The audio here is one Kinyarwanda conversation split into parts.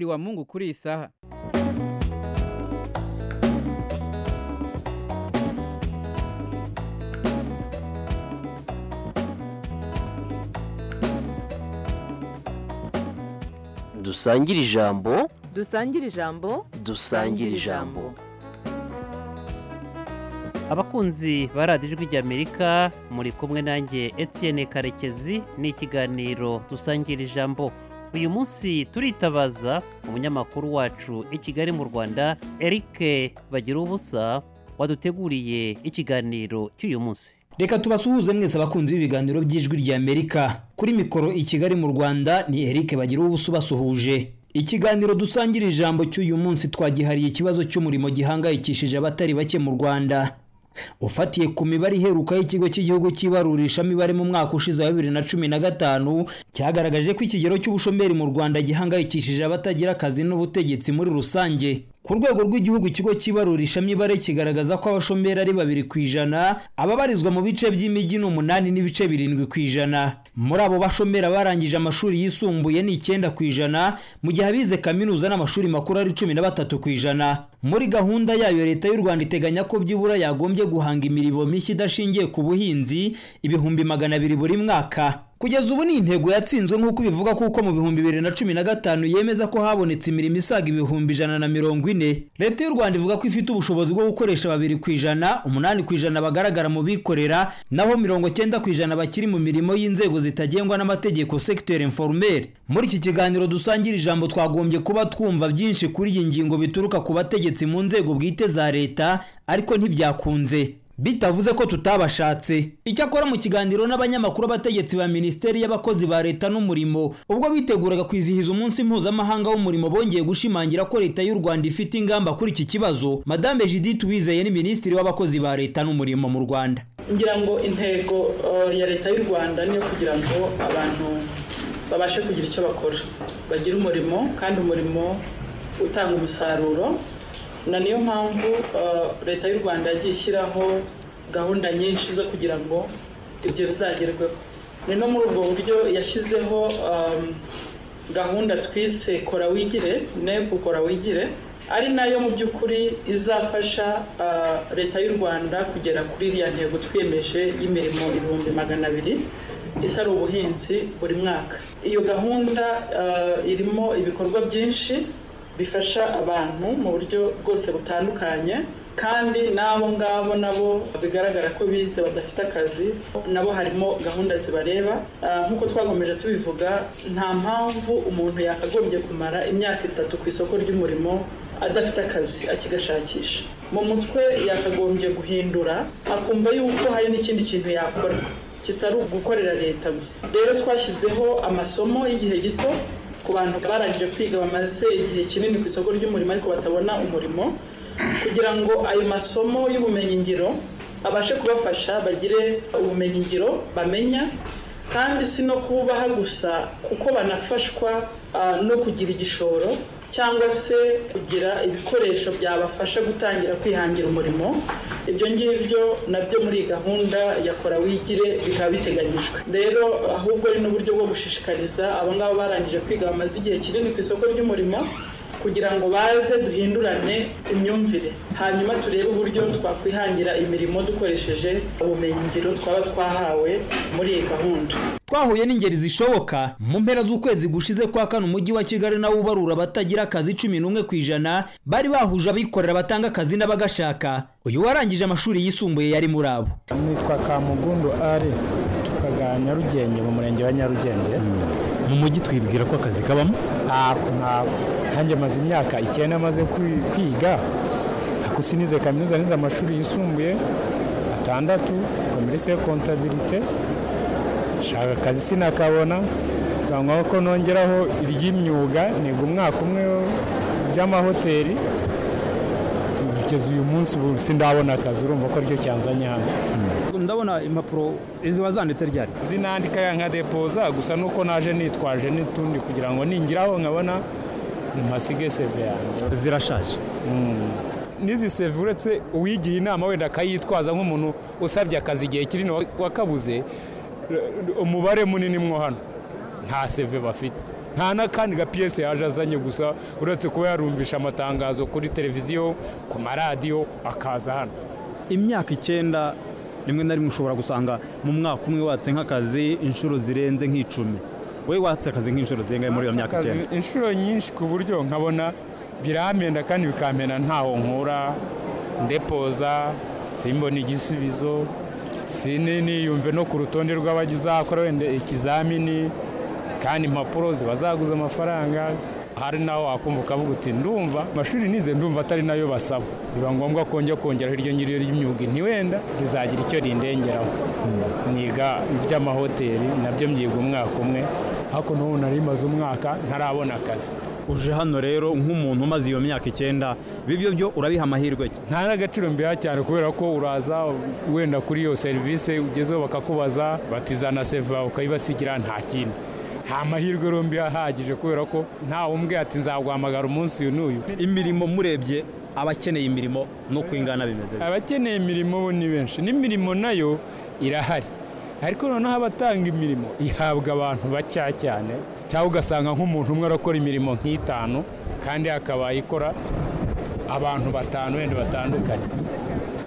wa Mungu kuri iyi saha dusangire ijambo dusangire ijambo dusangire ijambo abakunzi ba radiyo ijwi ry'amerika muri kumwe nanjye Etienne karekezi ni ikiganiro dusangira ijambo uyu munsi turitabaza umunyamakuru wacu i kigali mu rwanda eric bagira ubusa waduteguriye ikiganiro cy'uyu munsi reka tubasuhuze mwese abakunzi b'ibiganiro by'ijwi ry'amerika kuri mikoro i kigali mu rwanda ni eric bagira ubusa ubasuhuje ikiganiro dusangira ijambo cy'uyu munsi twagihariye ikibazo cy'umurimo gihangayikishije abatari bake mu rwanda ufatiye ku mibare iheruka y'ikigo cy'igihugu cy'ibarurishamibare mu mwaka ushize wa bibiri na cumi na gatanu cyagaragaje ko ikigero cy'ubushomeri mu rwanda gihangayikishije abatagira akazi n'ubutegetsi muri rusange ku rwego rw'igihugu ikigo cy'ibarurishamibare kigaragaza ko abashomeri ari babiri ku ijana ababarizwa mu bice by'imijyi ni umunani n'ibice birindwi ku ijana muri abo bashomeri abarangije amashuri yisumbuye ni icyenda ku ijana mu gihe abize kaminuza n'amashuri makuru ari cumi na batatu ku ijana muri gahunda yayo leta y'u rwanda iteganya ko byibura yagombye guhanga imirimo mishya idashingiye ku buhinzi ibihumbi magana abiri buri mwaka kugeza ubu ni intego yatsinzwe nk'uko ibivuga kuko mu bihumbi bibiri na cumi na gatanu yemeza ko habonetse imirimo isaga ibihumbi ijana na mirongo ine leta y'u rwanda ivuga ko ifite ubushobozi bwo gukoresha babiri ku ijana umunani ku ijana bagaragara mu bikorera naho mirongo cyenda ku ijana bakiri mu mirimo y'inzego zitagengwa n'amategeko secteur informel muri iki kiganiro dusangira ijambo twagombye kuba twumva byinshi kuri iyi ngingo bituruka ku bategetsi mu nzego bwite za leta ariko ntibyakunze bitavuze ko tutabashatse icyakora mu kiganiro n'abanyamakuru b'abategetsi ba minisiteri y'abakozi ba leta n'umurimo ubwo biteguraga kwizihiza umunsi mpuzamahanga w'umurimo bongeye gushimangira ko leta y'u rwanda ifite ingamba kuri iki kibazo madame judith wizeye ni minisitiri w'abakozi ba leta n'umurimo mu rwanda ngira ngo intego uh, ya leta y'u rwanda niyo kugira ngo abantu babashe kugira icyo bakora bagire umurimo kandi umurimo utanga umusaruro na niyo mpamvu leta y'u rwanda yagiye ishyiraho gahunda nyinshi zo kugira ngo ibyo bizagerweho ni no muri ubwo buryo yashyizeho gahunda twise kora wigire nebu kora wigire ari nayo mu by'ukuri izafasha leta y'u rwanda kugera kuri iriya ntego twiyemeje y'imirimo ibihumbi magana abiri itari ubuhinzi buri mwaka iyo gahunda irimo ibikorwa byinshi bifasha abantu mu buryo bwose butandukanye kandi n'abo ngabo nabo bigaragara ko bize badafite akazi nabo harimo gahunda zibareba nk'uko twakomeje tubivuga nta mpamvu umuntu yakagombye kumara imyaka itatu ku isoko ry'umurimo adafite akazi akigashakisha mu mutwe yakagombye guhindura akumva yuko hari n'ikindi kintu yakora kitari ugukorera leta gusa rero twashyizeho amasomo y'igihe gito ku bantu barangije kwiga bamaze igihe kinini ku isoko ry'umurimo ariko batabona umurimo kugira ngo ayo masomo y'ubumenyingiro abashe kubafasha bagire ubumenyingiro bamenya kandi si no kubaha gusa kuko banafashwa no kugira igishoro cyangwa se kugira ibikoresho byabafasha gutangira kwihangira umurimo ibyo ngibyo nabyo muri iyi gahunda yakora wigire bikaba biteganyijwe rero ahubwo ari n'uburyo bwo gushishikariza abangaba barangije kwiga bamaze igihe kinini ku isoko ry'umurimo kugira ngo baze duhindurane imyumvire hanyuma turebe uburyo twakwihangira imirimo dukoresheje ubumenyingiro twaba twahawe muri iyi gahunda twahuye n'ingeri zishoboka mu mpera z'ukwezi gushize kwa kane umujyi wa kigali nawo ubarura abatagira akazi cumi n'umwe ku ijana bari bahuje abikorera batanga akazi n'abagashaka uyu warangije amashuri yisumbuye yari muri abo nitwa kamugundu ari tukagana nyarugenge mu murenge wa nyarugenge mu mujyi twibwira ko akazi kabamo ntabwo ntabwo nanjye maze imyaka icyenda maze kwi- kwiga ako sinize kaminuza nize amashuri yisumbuye atandatu komerisi kontabirite shaka akazi sinakabona bangwa ko nongeraho iry'imyuga niga umwaka umwe by'amahoteli kugeza uyu munsi ubu sindabona akazi urumva ko ryo cyanzanye hano ndabona impapuro ziba zanditse ryari zinandika nka depoza gusa nuko naje nitwaje n'utundi kugira ngo ningiraho nkabona mpasige seve yanjye zirashaje n'izi seve uretse uwigira inama wenda akayitwaza nk'umuntu usabye akazi igihe kinini wakabuze umubare munini mwo hano nta seve bafite nta n'akandi ga piyese yaje azanye gusa uretse kuba yarumvisha amatangazo kuri televiziyo ku maradiyo akaza hano imyaka icyenda rimwe na rimwe ushobora gusanga mu mwaka umwe watse nk'akazi inshuro zirenze nk'icumi wowe watse akazi nk'inshuro zirenga muri iyo myaka Akazi icyenda inshuro nyinshi ku buryo nkabona biramenda kandi bikampenda ntaho nkura ndepoza simbona igisubizo sini- niyumve no ku rutonde rw'abazakora wenda ikizamini kandi impapuro ziba zaguze amafaranga hari naho wakumva ukavuga uti ndumva amashuri nize ndumva atari nayo basaba biba ngombwa ko njya kongeraho iryo ngiryo ry'imyuga ntiwenda rizagira icyo rindengeraho niga iby'amahoteli nabyo mbyiga umwaka umwe ariko n'ubu nari maze umwaka ntarabona akazi uje hano rero nk'umuntu umaze iyo myaka icyenda ibi byo byo urabiha amahirwe ki? nta n'agaciro mbiha cyane kubera ko uraza wenda kuri iyo serivisi ugezeho bakakubaza batizana seva ukayibasigira nta kindi nta mahirwe rero mbiha ahagije kubera ko ntawe umbwiye ati nzaguhamagara umunsi uyu n'uyu imirimo murebye abakeneye imirimo no ingana bimeze bite? abakeneye imirimo bo ni benshi n'imirimo nayo irahari ariko noneho abatanga imirimo ihabwa abantu bacya cyane cyangwa ugasanga nk'umuntu umwe arakora imirimo nk'itanu kandi akaba ikora abantu batanu wenda batandukanye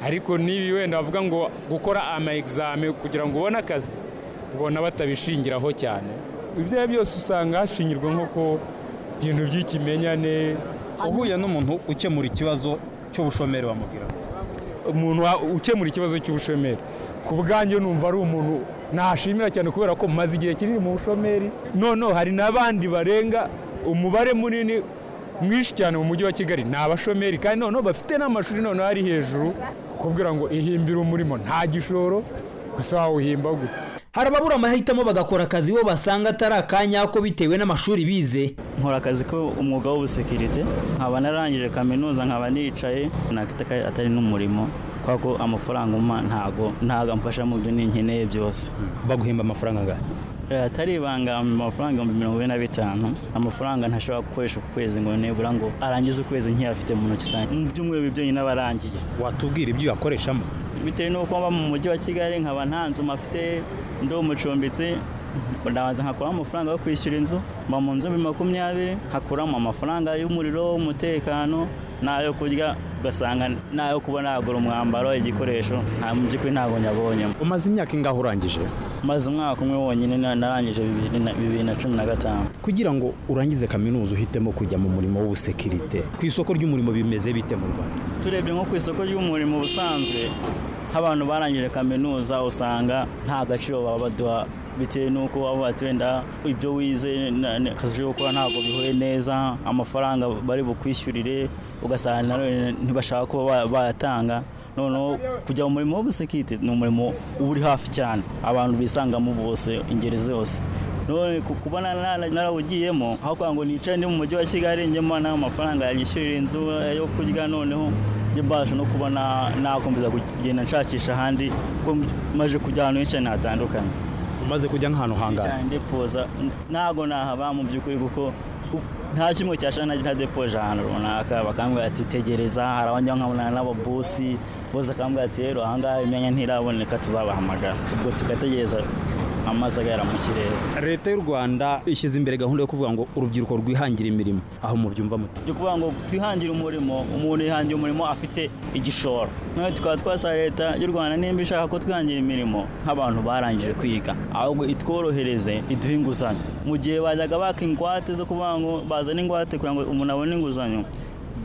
ariko n'ibi wenda bavuga ngo gukora ama examen kugira ngo ubone akazi ubona batabishingiraho cyane ibyo ari byo byose usanga hashingirwa nko ku bintu by'ikimenyane uhuye n'umuntu ukemura ikibazo cy'ubushomeri bamubwira umuntu wa- ukemura ikibazo cy'ubushomeri ku bwanjye numva ari umuntu nashimira cyane kubera ko maze igihe kinini mu bushomeri noneho hari n'abandi barenga umubare munini mwinshi cyane mu mujyi wa kigali ni abashomeri kandi noneho bafite n'amashuri noneho ari hejuru kukubwira ngo ihimbire umurimo nta gishoro gusa wawuhimba gute hari ababura amahitamo bagakora akazi bo basanga atari akanyako bitewe n'amashuri bize nkora akazi ko umwuga w'ubusekirite nkaba narangije kaminuza nkaba nicaye nakita ko atari n'umurimo kubera ko amafaranga umpa ntago ntago amfasha mu byo ninkeneye byose baguhemba amafaranga angahe Eh, atari ibanga mu mafaranga ibihumbi mirongo ine na bitanu amafaranga ntashobora gukoresha ku kwezi ngo nibura ngo arangize ukwezi nk'iyafite mu ntoki zanjye mu byumweru bibiri byonyine aba arangiye watubwira ibyo uyakoreshamo bitewe n'uko mba mu mujyi wa kigali nkaba nta nzu mafite ndi umucumbitsi ndabanza nkakuramo amafaranga yo kwishyura inzu mba mu nzu bibiri makumyabiri nkakuramo amafaranga y'umuriro w'umutekano n'ayo kurya ugasanga n'ayo kuba nagura umwambaro igikoresho nta mu by'ukuri ntabwo nyabonyemo umaze imyaka ingahe urangije maze umwaka umwe wonyine na- narangije bibiri na- bibiri na cumi na gatanu kugira ngo urangize kaminuza uhitemo kujya mu murimo w'ubusekirite ku isoko ry'umurimo bimeze bite mu rwanda turebye nko ku isoko ry'umurimo ubusanzwe nk'abantu barangije kaminuza usanga nta gaciro baba baduha bitewe n'uko baba bati wenda ibyo wize na- na- akazi uje gukora ntabwo bihuye neza amafaranga bari bukwishyurire ugasanga na none ntibashaka kuba ba- bayatanga noneho kujya mu murimo w'ubusekirite ni umurimo uba uri hafi cyane abantu bisangamo bose ingeri zose none ku- kuba na- na- narawugiyemo aho kugira ngo nicare ndi mu mujyi wa kigali njye mbona amafaranga yishyurira inzu yo kurya noneho njye mbasha no kuba na- nakomeza kugenda nshakisha ahandi kuko maze kujya ahantu henshi cyane hatandukanye umaze kujya nk'ahantu hangana cyane depoza ntabwo nahaba mu by'ukuri kuko u- nta kimwe cyashana ntadepoje ahantu runaka bakambwira ati tegereza hari abajya nkabonana n'ababosi bose akambwira ati rero ahangaha imyanya ntiraboneka tuzabahamagara ubwo tugategereza amazi agahera mu kirere leta y'u rwanda ishyize imbere gahunda yo kuvuga ngo urubyiruko rwihangira imirimo aho mubyumva muti ni ukuvuga ngo twihangire umurimo umuntu yihangira umurimo afite igishoro none tukaba twasaba leta y'u rwanda nimba ishaka ko twihangira imirimo nk'abantu barangije kwiga ahubwo itworohereze iduhe inguzanyo mu gihe bajyaga baka ingwate zo kuvuga ngo bazane ingwate kugira ngo umuntu abone inguzanyo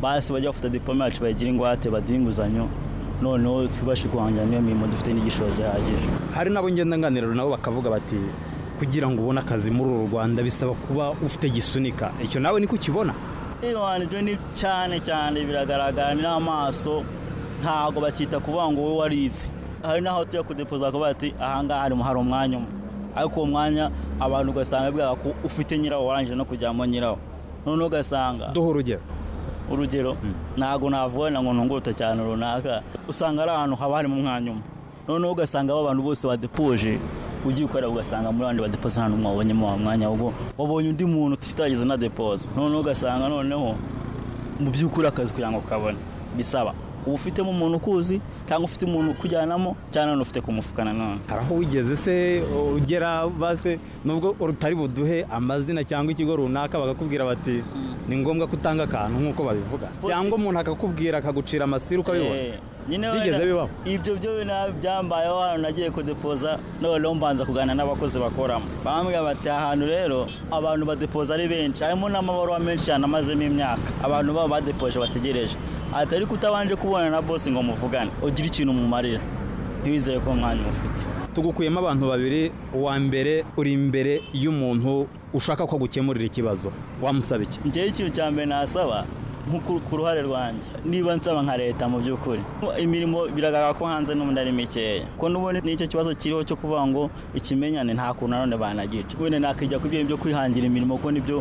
basi bajya bafata diplome yacu bayigira ingwate baduhe inguzanyo noneho twibashe guhangira n'iyo mirimo dufite n'igishoro gihagije hari n'abo ngenda nganira nabo bakavuga bati kugira ngo ubone akazi muri uru rwanda bisaba kuba ufite gisunika icyo nawe niko ukibona Iwana ibyo ni cyane cyane biragaragara n'amaso ntabwo bakita kuvuga ngo wowe warize hari n'aho tujya kudepoza bakavuga bati ahangaha harimo hari umwanya umwe ariko uwo mwanya abantu ugasanga bwaba ko ufite nyirawo warangije no kujyamo nyirawo noneho ugasanga duha urugero urugero ntabwo navugana ngo ntungurute cyane runaka usanga ari ahantu haba harimo umwanya umwe noneho ugasanga aba bantu bose badepoje ugiye ukorera ugasanga muri bandi badepoza nta n'umwe wabonyemo wa mwanya ahubwo wabonye undi muntu utitagize na depoza noneho ugasanga noneho mu by'ukuri akazi kugira ngo kabone bisaba kuba ufitemo umuntu ukuzi cyangwa ufite umuntu ukujyanamo cyangwa none ufite kumufuka nanone hari aho wigeze se ugera base nubwo rutari buduhe amazina cyangwa ikigo runaka bakakubwira bati ni ngombwa ko utanga akantu nk'uko babivuga Bose- cyangwa umuntu akakumbwira akagucira amasiri ukabibona Eh, nyine wenda- Byigeze bibaho? ibyo byo bina- byambayeho hano nagiye kudepoza noneho mbanza kuganira n'abakozi bakoramo bambwira bati aha hantu rero abantu badepoza ari benshi harimo n'amabaruwa menshi cyane amazemo imyaka abantu baba badepoje bategereje ati ariko utabanje kubonana na bosi ngo muvugane ugire ikintu umumarira ntiwizere ko umwanya ufite tugukuyemo abantu babiri uwa mbere uri imbere y'umuntu ushaka ko agukemurira ikibazo wamusaba iki njyewe ikintu cya mbere nasaba nko ku- ku ruhare rwanjye niba nsaba nka leta mu by'ukuri imirimo biragaragara ko hanze n'ubundi ari mikeya ko n'ubundi n'icyo kibazo kiriho cyo kuvuga ngo ikimenyane nta kuntu nanone banagica wenda nakijya ku byo kwihangira imirimo kuko nibyo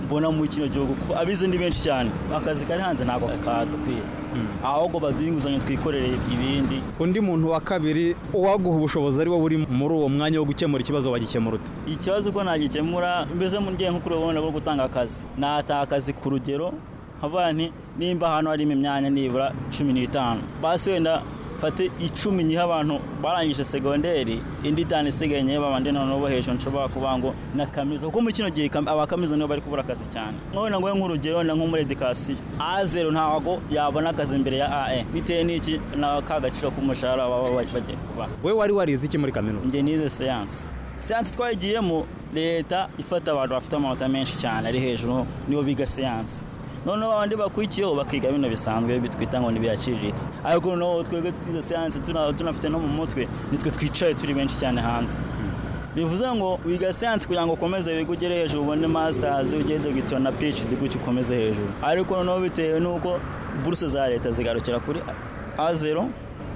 mbona muri kino gihugu kuko abize ni benshi cyane akazi kari hanze ntabwo kadukwiye ahubwo baduhe inguzanyo twikorere ibindi undi muntu wa kabiri uwaguha ubushobozi ari wowe uri muri uwo mwanya wo gukemura ikibazo wagikemura ute ikibazo ko nagikemura mbese mu ngiye nko kuri gahunda bwo gutanga akazi nataha akazi ku rugero nkavuga nti nimba ahantu harimo imyanya nibura cumi n'itanu basi wenda mfate icumi nyiha abantu barangije segonderi indi itanu isigaye nyihe babandi noneho bo hejuru nshobora kuvuga ngo na kaminuza kuko muri kino gihe kam- abakaminuza nibo bari kubura akazi cyane none ngo nk'urugero wenda nko muri edikasiyo a zero ntabwo yabona akazi imbere ya ae bitewe n'iki na ka gaciro k'umushahara baba bagiye kubaha we wari warize iki muri kaminuza njye nize siyansi siyansi twayigiyemo leta ifata abantu bafite amanota menshi cyane ari hejuru nibo biga siyansi noneho abandi bakurikiyeho bakiga bino bisanzwe bitwita ngo ntibiyaciriritse ariko noneho twebwe twize siyansi tuna- tunafite no mu mutwe nitwe twicaye turi benshi cyane hanze bivuze ngo wiga siyansi kugira ngo ukomeze wige ugere hejuru ubone masitazi ugere dogiteri na phd gutyo ukomeze hejuru ariko noneho bitewe n'uko buruse za leta zigarukira kuri a zero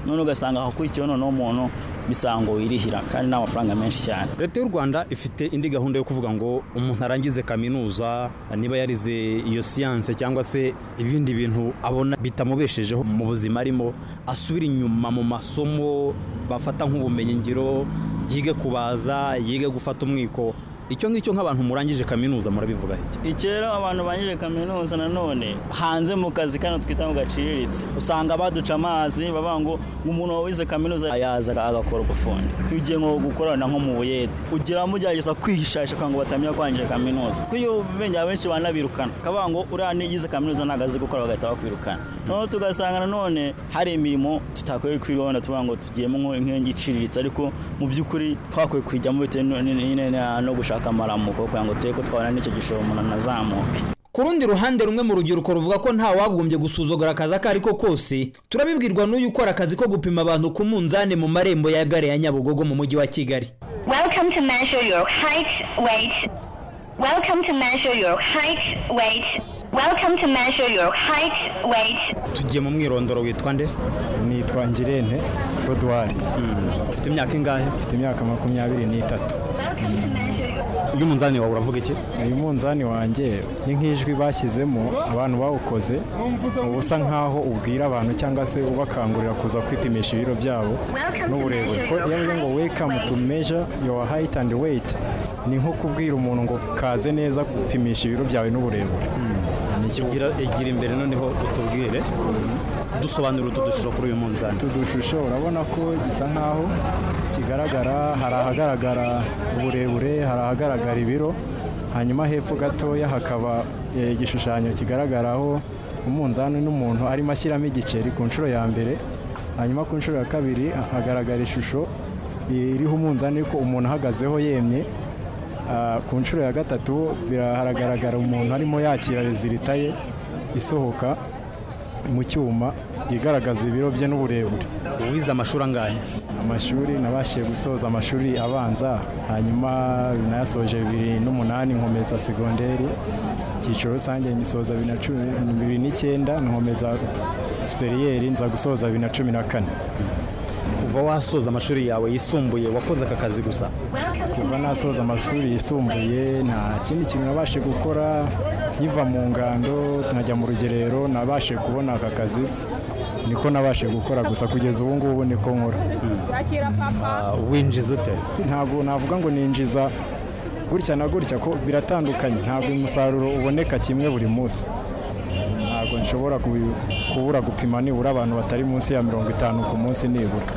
none ugasanga hakurikiyeho noneho umuntu bisa ngo wirihira kandi ni amafaranga menshi cyane leta y'u rwanda ifite indi gahunda yo kuvuga ngo umuntu arangize kaminuza niba yarize iyo siyanse cyangwa se ibindi bintu abona bitamubeshejeho mu buzima arimo asubira inyuma mu masomo bafata nk'ubumenyingiro yige kubaza yige gufata umwiko icyo ngicyo nk'abantu murangije kaminuza murabivuga iki ikera abantu banyuze kaminuza nanone hanze mu kazi kano twita ngo gaciriritse usanga baduca amazi bavuga ngo umuntu wize kaminuza yaza agakora ubufundi iyo ugiye nko gukorana nko mu buyede ugira mugerageza kwihishasha kugira ngo batamenya kwangije kaminuza kuko iyo ubengera benshi banabirukana bakavuga ngo uriya niyize kaminuza ntabwo azi gukora bagahita bakwirukana noneho tugasanga nanone hari imirimo tutakwiye kwirona tuvuga ngo tugiyemo nko- nk'inkingi iciriritse ariko mu by'ukuri twakwiye kwijyamo bitewe no- n- n- n- no gushaka amaramuko kugira ngo turebe ko twabona n'icyo gishoro umuntu anazamuke Ku rundi ruhande rumwe mu rubyiruko ruvuga ko nta wagombye gusuzugura akazi ako ari ko kose turabibwirwa n'uyu ukora akazi ko gupima abantu ku munzani mu marembo ya gare ya Nyabugogo mu mujyi wa Kigali Welcome to measure your height, weight. Welcome to measure your height, weight. Welcome to measure your height, weight. tugiye mu mwirondoro witwa nde nitwa ngirente fodwari ufite imyaka ingahe mfite imyaka makumyabiri n'itatu uyu munzani wawe uravuga iki uyu munzani wanjye ni nk'ijwi bashyizemo abantu bawukoze uba usa nk'aho ubwira abantu cyangwa se ubakangurira kuza kwipimisha ibiro byabo n'uburebure ko iyo avuze ngo welcome to measure your height and weight ni nko kubwira umuntu ngo kaze neza gupimisha ibiro byawe n'uburebure Nicyo gira gira imbere noneho utubwire dusobanura utudushusho kuri uyu munzani utu dushusho urabona ko gisa nk'aho kigaragara hari ahagaragara uburebure hari ahagaragara ibiro hanyuma hepfo gatoya hakaba eh, igishushanyo kigaragaraho umunzani n'umuntu arimo ashyiramo igiceri ku nshuro ya mbere hanyuma ku nshuro ya kabiri hagaragara ishusho iriho umunzani ariko umuntu ahagazeho yemye Ah, ku nshuro ya gatatu bira- haragaragara umuntu arimo yakira rezilita ye isohoka mu cyuma igaragaza ibiro bye n'uburebure wize amashuri angahe amashuri nabashije gusoza amashuri abanza hanyuma nayasoje bibiri n'umunani nkomeza segonderi icyiciro rusange nyisoza bibiri na cumi- bibiri n'icyenda nkomeza superiyeri nza gusoza bibiri na cumi na kane kuva wasoza amashuri yawe yisumbuye wakoze aka kazi gusa kuva nasoza amashuri yisumbuye nta kindi kintu nabashije gukora nkiva mu ngando nkajya mu rugerero nabashije kubona aka kazi niko nabashije gukora gusa kugeza ubu ngubu niko nkora Ah, winjiza ute ntabwo navuga ngo ninjiza gutya na gutya ko biratandukanye ntabwo umusaruro uboneka kimwe buri munsi ntabwo nshobora kubura gupima nibura abantu batari munsi ya mirongo itanu ku munsi nibura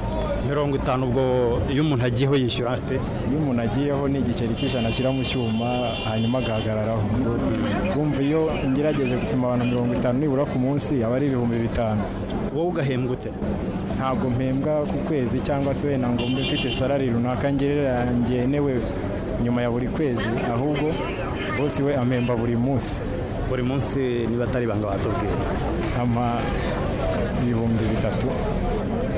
mirongo itanu ubwo iyo umuntu agiyeho yishyura ate iyo umuntu agiyeho ni igiceri cy'ijana ashyira mu cyuma hanyuma agahagararaho bumva iyo ngerageje gupima abantu mirongo itanu nibura ku munsi aba ari ibihumbi bitanu wowe ugahembwa ute ntabwo mpembwa ku kwezi cyangwa se wenda ngo mbe mfite salari runaka ngenewe nyuma ya buri kwezi ahubwo bose we ampemba buri munsi buri munsi niba atari ibanga batubwira ama ibihumbi bitatu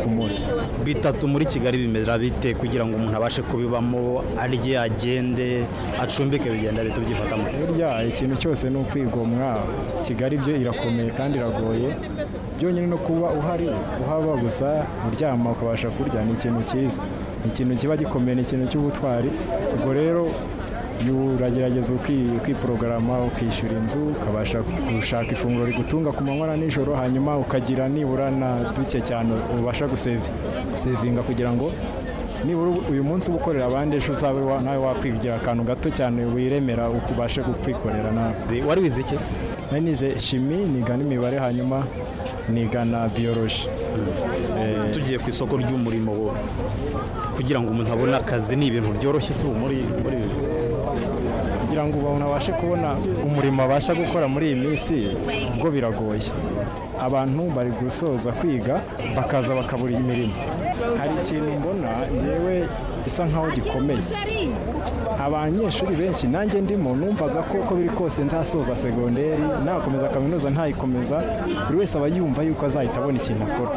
ku munsi bitatu muri kigali bimera bite kugira ngo umuntu abashe kubibamo arye agende acumbike bigenda bihita byifata muto burya ikintu cyose ni ukwigomwa kigali byo irakomeye kandi iragoye byonyine no kuba uhari uhaba gusa uryama ukabasha kurya ni ikintu cyiza ni ikintu kiba gikomeye ni ikintu cy'ubutwari ubwo rero uragerageza ukwiporogaramu ukishyura inzu ukabasha gushaka ifunguro rigutunga ku manywa na nijoro hanyuma ukagira nibura na duke cyane ubasha gusevinga kugira ngo nibura uyu munsi uba ukorera abandi ejo uzabe nawe wakwigira akantu gato cyane wiremera ubashe kukwikorera nawe wari wize iki nari nize shimi niga n'imibare hanyuma niga na biyoroji tugiye ku isoko ry'umurimo kugira ngo umuntu abone akazi ni ibintu byoroshye si ubu muri kugira ngo umuntu abashe kubona umurimo abasha gukora muri iyi minsi ubwo biragoye abantu bari gusoza kwiga bakaza bakabura imirimo hari ikintu mbona ngewe gisa nkaho gikomeye abanyeshuri benshi nanjye ndimo numvaga ko uko biri kose nzasoza segonderi nakomeza kaminuza ntayikomeza buri wese aba yumva yuko azahita abona ikintu akora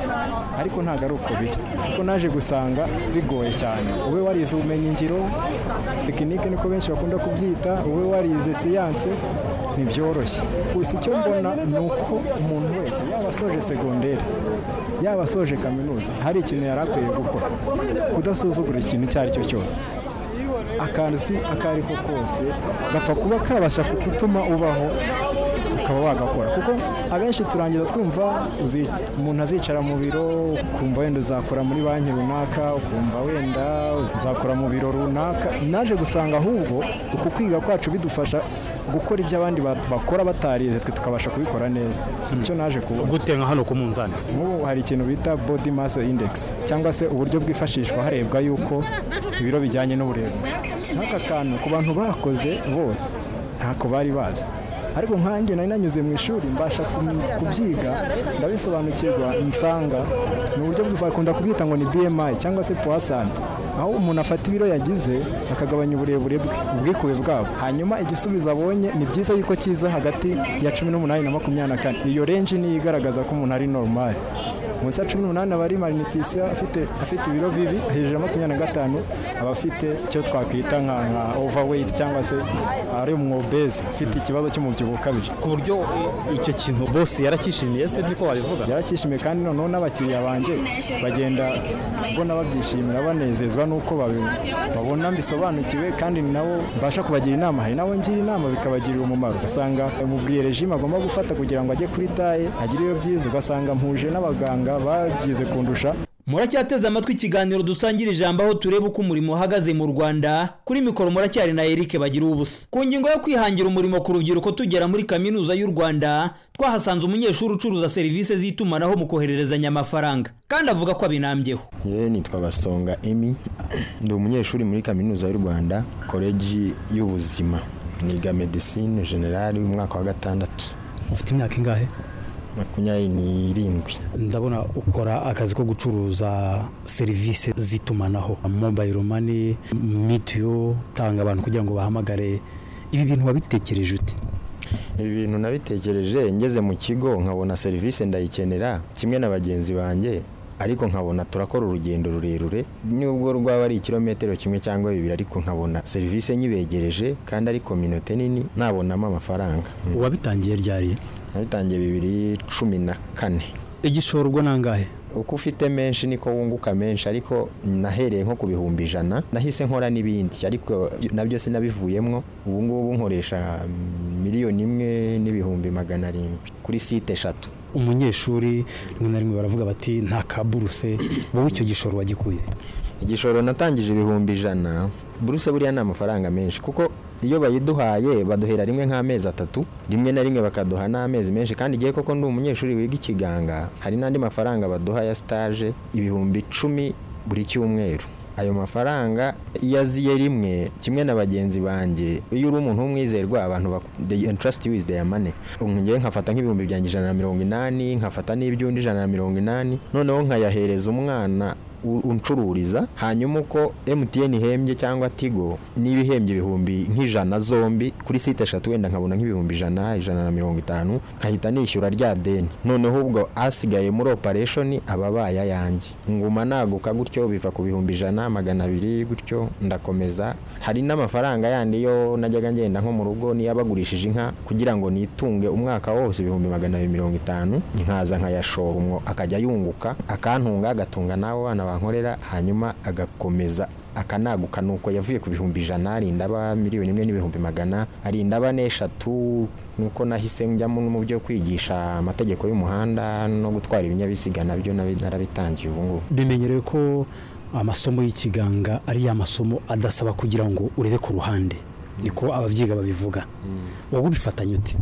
ariko ntabwo ari uko biri kuko naje gusanga bigoye cyane ube warize ubumenyingiro tekinike niko benshi bakunda kubyita ube warize siyanse ntibyoroshye gusa icyo mbona ni uko umuntu wese yaba asoje segonderi yaba asoje kaminuza hari ikintu yari akwiye gukora kudasuzugura ikintu icyo ari cyo cyose akazi ako ari ko kose gapfa kuba kabasha kugutuma ubaho ukaba wagakora kuko abenshi turangiza twumva umuntu azicara mu biro ukumva wenda uzakora muri banki runaka ukumva wenda uzakora mu biro runaka naje gusanga ahubwo uku kwiga kwacu bidufasha gukora ibyo abandi bakora batarize twe tukabasha kubikora neza nicyo naje kubona gute nka hano ku munzani nk'ubu hari ikintu bita body mass index cyangwa se uburyo bwifashishwa harebwa yuko ibiro bijyanye n'uburebure nk'aka kantu ku bantu bakoze bose ntako bari bazi ariko nkanjye nari nanyuze mu ishuri mbasha kubyiga ndabisobanukirwa nsanga ni uburyo bakunda kubwita ngo ni bmi cyangwa se puwasani aho umuntu afata ibiro yagize akagabanya uburebure bwe ubwikuwe bwabo hanyuma igisubizo abonye ni byiza yuko kiza hagati ya cumi n'umunani na makumyabiri na kane iyo renji niyo igaragaza ko umuntu ari norumari munsi ya cumi n'umunani aba ari marinitisiyo afite ibiro bibi hejuru ya makumyabiri na gatanu aba afite icyo twakwita nka overweight cyangwa se ari umwobezi afite ikibazo cy'umubyibuho ukabije ku buryo icyo kintu bose yarakishimiye se niko wabivuga yarakishimiye kandi noneho n'abakiriya banjye bagenda mbona babyishimira banezezwa n'uko babona bisobanukiwe kandi ni nabo mbasha kubagira inama hari nabo ngira inama bikabagirira umumaro ugasanga umubwiye rejime agomba gufata kugira ngo ajye kuri taye agire iyo byiza ugasanga mpuje n'abaganga babyize kundusha muracyateze amatwi ikiganiro dusangira ijambo aho tureba uko umurimo uhagaze mu rwanda kuri mikoro muracyari na eric bagira ubusa ku ngingo yo kwihangira umurimo ku rubyiruko tugera muri kaminuza y'u rwanda twahasanze umunyeshuri ucuruza serivisi z'itumanaho mu kohererezanya amafaranga kandi avuga ko abinambyeho yewe nitwa basonga emi ndi umunyeshuri muri kaminuza y'u rwanda koleji y'ubuzima niga medisine generali umwaka wa gatandatu ufite imyaka ingahe makumyabiri n'irindwi ndabona ukora akazi ko gucuruza serivisi z'itumanaho mobayiro mani mitiyu utanga abantu kugira ngo bahamagare ibi bintu wabitekereje ute ibi bintu nabitekereje ngeze mu kigo nkabona serivisi ndayikenera kimwe na bagenzi banjye ariko nkabona turakora urugendo rurerure nubwo rwaba ari ikirometero kimwe cyangwa bibiri ariko nkabona serivisi nyibegereje kandi ari kominote nini nabonamo amafaranga uwabitangiye ryari nabitangiye bibiri cumi na kane igishorwa nangahe uko ufite menshi niko wunguka menshi ariko nahereye nko ku bihumbi ijana nahise nkora n'ibindi ariko nabyo sinabivuyemo ubu ngubu nkoresha miliyoni imwe n'ibihumbi magana arindwi kuri site eshatu umunyeshuri rimwe na rimwe baravuga bati nta kaburuse wowe icyo gishoro wagikuye igishoro natangije ibihumbi ijana buruse buriya ni amafaranga menshi kuko iyo bayiduhaye baduhera rimwe nk'amezi atatu rimwe na rimwe bakaduha n'amezi menshi kandi igihe koko ndi umunyeshuri wiga ikiganga hari n'andi mafaranga baduha ya sitaje ibihumbi icumi buri cyumweru ayo mafaranga iyo aziye rimwe kimwe na bagenzi banjye iyo uri umuntu w'umwizerwa abantu entrasiti wizi deya mani ngewe nkafata nk'ibihumbi byanjye ijana na mirongo inani nkafata n'iby'undi ijana na mirongo inani noneho nkayahereza umwana uncururiza hanyuma uko emutiyeni ihembye cyangwa tigo niba ihembye ibihumbi nk'ijana zombi kuri site eshatu wenda nkabona nk'ibihumbi ijana ijana na mirongo itanu nkahita nishyura rya deni noneho ubwo asigaye muri operesheni aba abaye ayanjye nguma naguka gutyo biva ku bihumbi ijana magana abiri gutyo ndakomeza hari n'amafaranga yandi yo najyaga ngenda nko mu rugo niyo abagurishije inka kugira ngo nitunge umwaka wose ibihumbi magana abiri mirongo itanu nkaza nkayashora umwo akajya yunguka akantunga agatunga n'abo bana bankorera hanyuma agakomeza akanaguka ni uko yavuye ku bihumbi ijana arinda aba miliyoni imwe n'ibihumbi magana arinda aba n'eshatu nuko nahise njyamo no mu byo kwigisha amategeko y'umuhanda no gutwara ibinyabiziga nabyo narabitangiye ubu ngubu bimenyerewe ko amasomo y'ikiganga ari ya masomo adasaba kugira ngo urebe ku ruhande niko ababyiga babivuga wowe ubifatanya uti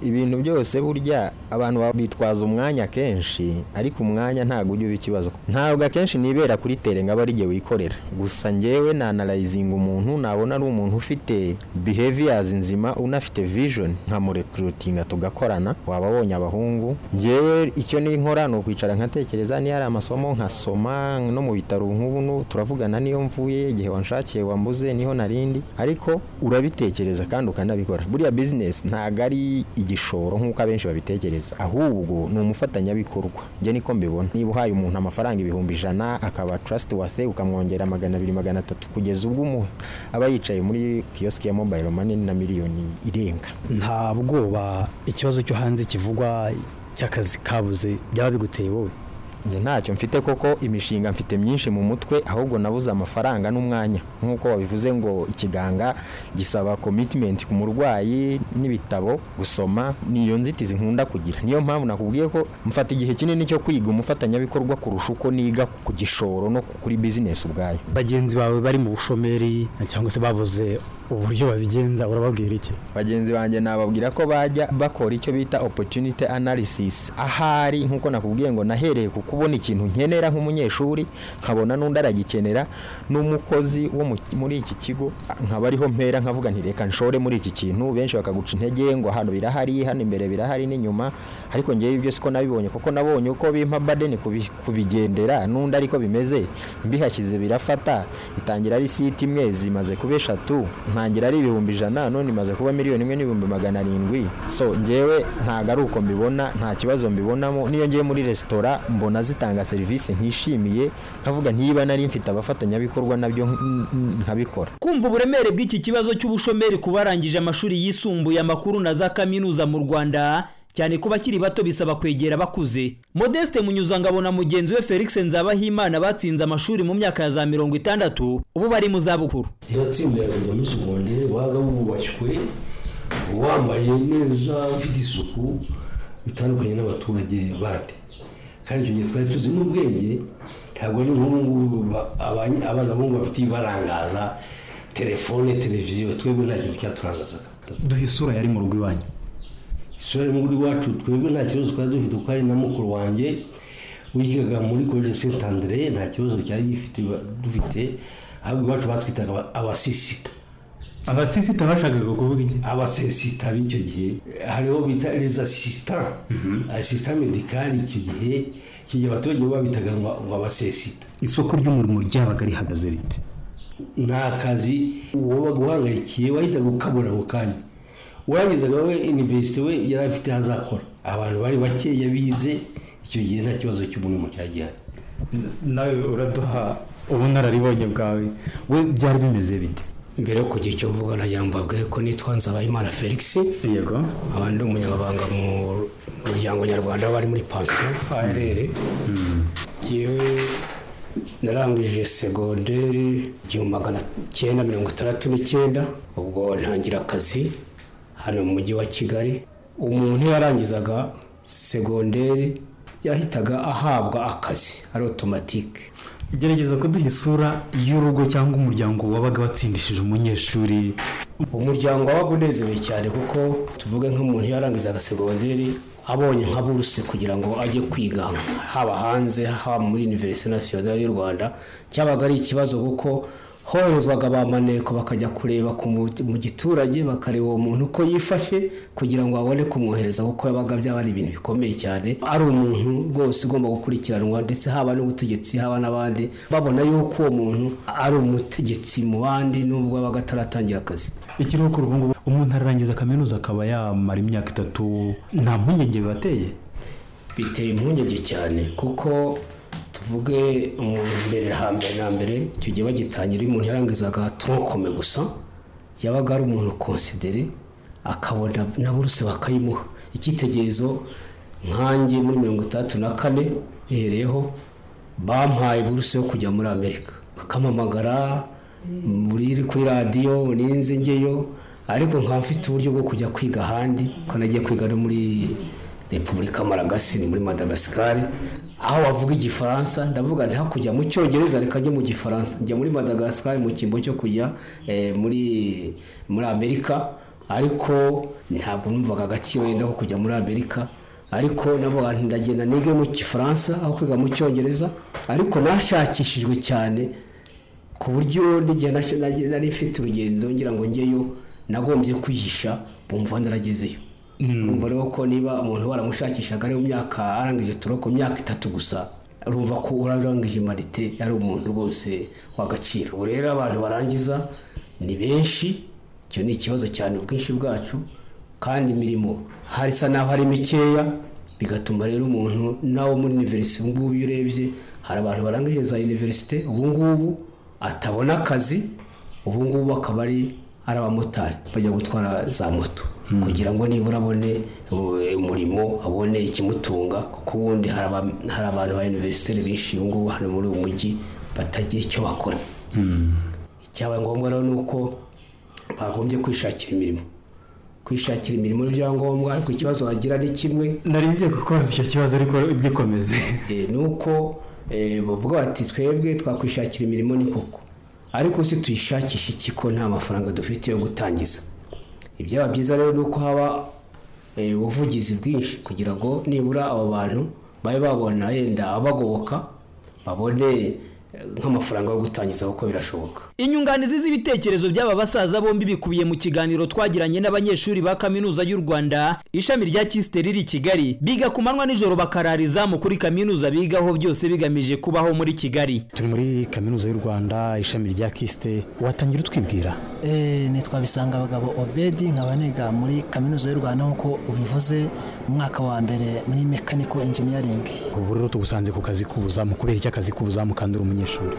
ibintu byose burya abantu bitwaza umwanya kenshi ariko umwanya ntabwo ujya uba ikibazo ntabwo akenshi nibera kuri tere ngo ari igihe wikorera gusa ngewe nanarayizinga umuntu nabona ari umuntu ufite behaviors nzima unafite vision nkamurekuritinga tugakorana waba wabonye abahungu ngewe icyo ninkora ni ukwicara nkatekereza niyo ari amasomo nkasoma no mu bitaro nk'ubu turavugana niyo mvuye igihe wanshakiye wambuze niho narindi ariko urabitekereza kandi ukanabikora buriya bizinesi ntabwo ari igishoro nk'uko abenshi babitekereza ahubwo ni umufatanyabikorwa njye niko mbibona niba uhaye umuntu amafaranga ibihumbi ijana akaba trust wase ukamwongera magana abiri magana atatu kugeza ubwo umuha aba yicaye muri kiyosike ya mobayiro mani na miliyoni irenga nta bwoba ikibazo cyo hanze kivugwa cy'akazi kabuze byaba biguteye wowe njye ntacyo mfite koko imishinga mfite myinshi mu mutwe ahubwo nabuze amafaranga n'umwanya nk'uko babivuze ngo ikiganga gisaba komitimenti ku murwayi n'ibitabo gusoma ni iyo nzitizi nkunda kugira niyo mpamvu nakubwiye ko mfata igihe kinini cyo kwiga umufatanyabikorwa kurusha uko niga ku gishoro no kuri bizinesi ubwayo bagenzi bawe bari mu bushomeri cyangwa se babuze uburyo babigenza urababwira iki bagenzi banjye nababwira ko bajya bakora icyo bita opotunite analysis ahari nk'uko nakubwiye ngo nahereye ku kubona ikintu nkenera nk'umunyeshuri nkabona n'undi aragikenera n'umukozi wo muri iki kigo nkaba ariho mpera nkavuga nti reka nshore muri iki kintu benshi bakaguca intege ngo hano birahari hano imbere birahari n'inyuma ariko ngewe ibyo siko nabibonye kuko nabonye uko bimpa badeni kubigendera n'undi ariko bimeze mbihashyize birafata itangira ari siti imwe zimaze kuba eshatu ntangira ari ibihumbi ijana none imaze kuba miliyoni imwe n'ibihumbi magana arindwi so ngewe ntabwo ari uko mbibona nta kibazo mbibonamo n'iyo ngiye muri resitora mbona zitanga serivisi ntishimiye nkavuga ntiba nari mfite abafatanyabikorwa nabyo nkabikora kumva uburemere bw'iki kibazo cy'ubushomeri ku barangije amashuri yisumbuye amakuru na za kaminuza mu rwanda cyane ku bakiri bato bisaba kwegera abakuze modeste munyuzangabo na mugenzi we felix nzabahimana batsinze amashuri mu myaka ya za mirongo itandatu ubu bari mu zabukuru iratsinda yakajya muri segonderi waga wubashywe wambaye neza ufite isuku bitandukanye n'abaturage bandi kandi icyo gihe twari tuzi n'ubwenge ntabwo ari nk'ubu abana b'ubu bafite ibibarangaza telefone televiziyo twebwe nta kintu cyaturangazaga duhe isura yari mu rugo iwanyu isura mu rugo iwacu twebwe nta kibazo twari dufite kuko ari na mukuru wanjye wigaga muri college saint andre nta kibazo cyari dufite ahubwo iwacu batwitaga abasisita abasisita bashakaga kuvuga iki abasisita b'icyo gihe hariho bita les assistants assistant medical icyo gihe icyo gihe abaturage babitaga ngo abasisita isoko ry'umurimo ryabaga rihagaze rite ni akazi wabaga uhangayikiye wahitaga ukabura ako kanya warangizaga we iniverisite we yari afite hazakora abantu bari bakeya bize icyo gihe nta kibazo cy'umurimo cyari gihari nawe uraduha ubunararibonye bwawe we byari bimeze bite mbere yo kugira icyo mvuga nagira ngo mbabwire ko nitwa nzabayimana felix yego abandi umunyamabanga mu muryango nyarwanda bari muri pansiyo arr yewe narangije segonderi igihumbi magana cyenda mirongo itandatu n'icyenda ubwo ntangira akazi hano mu mujyi wa kigali umuntu iyo yarangizaga segonderi yahitaga ahabwa akazi ari otomatike gerageza kuduha isura y'urugo cyangwa umuryango wabaga watsindishije umunyeshuri umuryango wabaga unezerewe cyane kuko tuvuge nk'umuntu yarangije agasegonderi abonye nka buruse kugira ngo ajye kwiga haba hanze haba muri univerisite nasiyonari y'u rwanda cyabaga ari ikibazo kuko hohezwaga ba maneko bakajya kureba mu giturage bakareba uwo muntu uko yifashe kugira ngo babone kumwohereza kuko yabaga byaba ari ibintu bikomeye cyane ari umuntu rwose ugomba gukurikiranwa ndetse haba n'ubutegetsi haba n'abandi babona yuko uwo muntu ari umutegetsi mu bandi nubwo yabaga ataratangira akazi ikiruhuko ubu ngubu umuntu ararangiza kaminuza akaba yamara imyaka itatu nta mpungenge bibateye biteye impungenge cyane kuko tuvuge mbere hambere na mbere icyo gihe bagitangira umuntu yarangizaga turokome gusa yabaga ari umuntu konsidere akabona na buruse bakayimuha icyitegererezo nkange muri mirongo itandatu na kane bihereyeho bampaye buruse yo kujya muri amerika bakampamagara kuri radiyo ninze ngeyo ariko nkaba mfite uburyo bwo kujya kwiga ahandi kuko nagiye kwiga no muri repubulika maragasi ni muri madagasikari aho bavuga igifaransa ndavuga nti hakurya mu cyongereza reka ajye mu gifaransa njya muri madagasikari mu cyimbo cyo kujya muri muri amerika ariko ntabwo numvaga agaciro yenda ko kujya muri amerika ariko ndavuga nti ndagenda nige mu gifaransa aho kwiga mu cyongereza ariko nashakishijwe cyane ku buryo n'igihe nari mfite urugendo ngira ngo ngeyo nagombye kwihisha bumva naragezeyo urumva rero ko niba umuntu baramushakishaga ari mu myaka arangije turo ku myaka itatu gusa urumva ko urarangije marite ari umuntu rwose w'agaciro ubu rero abantu barangiza ni benshi icyo ni ikibazo cyane ubwinshi bwacu kandi imirimo hari isa naho ari mikeya bigatuma rero umuntu nawe muri univerisite ubu ngubu iyo urebye hari abantu barangije za univerisite ubu ngubu atabona akazi ubu ngubu akaba ari ari abamotari bajya gutwara za moto kugira ngo nibura abone umurimo abone ikimutunga kuko ubundi hari abantu ba univerisiteri benshi ubu ngubu hano muri uyu mujyi batagira icyo bakora icyabaye ngombwa rero ni uko bagombye kwishakira imirimo kwishakira imirimo n'ibyangombwa ariko ikibazo bagira ni kimwe nari ngiye kukubaza icyo kibazo ariko gikomeze ni uko bavuga bati twebwe twakwishakira imirimo ni koko ariko se tuyishakisha iki ko nta mafaranga dufite yo gutangiza ibyaba byiza rero ni uko haba ubuvugizi bwinshi kugira ngo nibura abo bantu babe babona yenda abagoboka babone nk'amafaranga yo gutangiza kuko birashoboka inyunganizi z'ibitekerezo by'aba basaza bombi bikubiye mu kiganiro twagiranye n'abanyeshuri ba kaminuza y'u rwanda ishami rya kisite riri i kigali biga ku manywa nijoro bakarariza mu kuri kaminuza bigaho byose bigamije kubaho muri kigali turi muri kaminuza y'u rwanda ishami rya kisite watangira utwibwira nitwa bisanga abagabo obedi nkaba niga muri kaminuza y'u rwanda nk'uko ubivuze mu mwaka wa mbere muri mekaniko enjiniyaringi ubu rero tugusanze ku kazi k'ubuzamu kubera iki akazi k'ubuzamu kandura umunyeshuri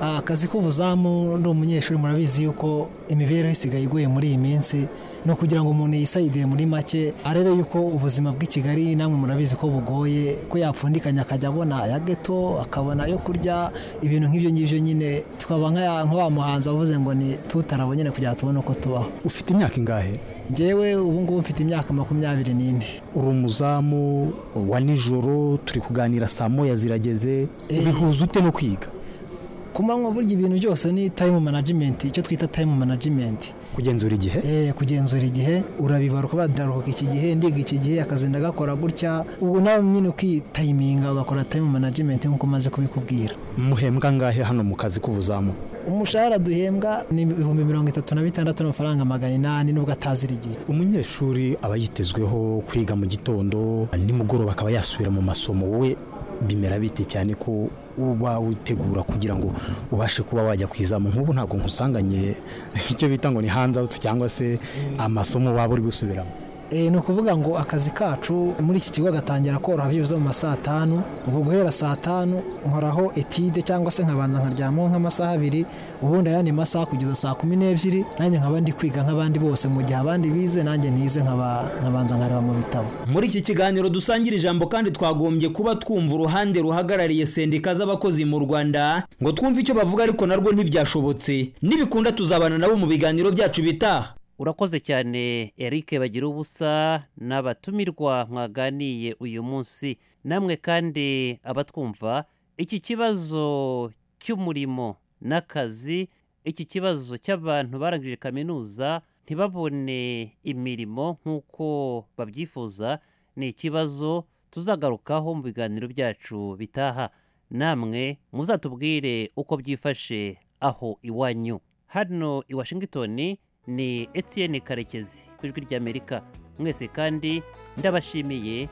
akazi k'ubuzamu ni umunyeshuri murabizi yuko imibereho isigaye iguye muri iyi minsi ni ukugira ngo umuntu yisayideye muri make arebe yuko ubuzima bw'i kigali namwe murabizi ko bugoye ko yapfundikanya akajya abona aya geto akabona ayo kurya ibintu nk'ibyo ngibyo nyine tukaba nk'wa muhanzi wavuze ngo ni tutarabonye kugira ngo tubone uko tubaho ufite imyaka ingahe ngewe ubu ngubu mfite imyaka makumyabiri n'ine uri umuzamu wa nijoro turi kuganira saa moya zirageze bihuza ute no kwiga ku manywa burya ibintu byose ni tayimu manajimenti icyo twita tayimu manajimenti kugenzura igihe kugenzura igihe urabibara kuba ndaruhuka iki gihe ndiga iki gihe akazi ndagakora gutya ubu nawe nyine ukitayiminga ugakora tayimu manajimenti nk'uko umaze kubikubwira muhembwa angahe hano mu kazi k'ubuzamu umushahara duhembwa ni ibihumbi mirongo itatu na bitandatu n'amafaranga magana inani nubwo atazira igihe umunyeshuri aba yitezweho kwiga mu gitondo nimugoroba akaba yasubira mu masomo wowe bimera bite cyane ko uba witegura kugira ngo ubashe kuba wajya ku izamu nk'ubu ntabwo nkusanganye icyo bita ngo ni hanze awuti cyangwa se amasomo waba uri gusubiramo ni ukuvuga ngo akazi kacu muri iki kigo gatangira koroha byibuze mu ma saa tanu ubwo guhera saa tanu nkoraho etide cyangwa se nkabanza nkaryamaho nk'amasaha abiri ubundi ayandi masaha kugeza saa kumi n'ebyiri nanjye nkaba ndi kwiga nk'abandi bose mu gihe abandi bize nanjye ntize nkabanza nkareba mu bitabo muri iki kiganiro dusangira ijambo kandi twagombye kuba twumva uruhande ruhagarariye sendika z'abakozi mu rwanda ngo twumve icyo bavuga ariko narwo ntibyashobotse nibikunda tuzabana nabo mu biganiro byacu bitaha urakoze cyane eric bagira ubusa n'abatumirwa mwaganiye uyu munsi namwe kandi abatwumva iki kibazo cy'umurimo n'akazi iki kibazo cy'abantu barangije kaminuza ntibabone imirimo nk'uko babyifuza ni ikibazo tuzagarukaho mu biganiro byacu bitaha namwe muzatubwire uko byifashe aho iwanyu hano i washington ni etienne karekezi ku ijwi ry'amerika mwese kandi ndabashimiye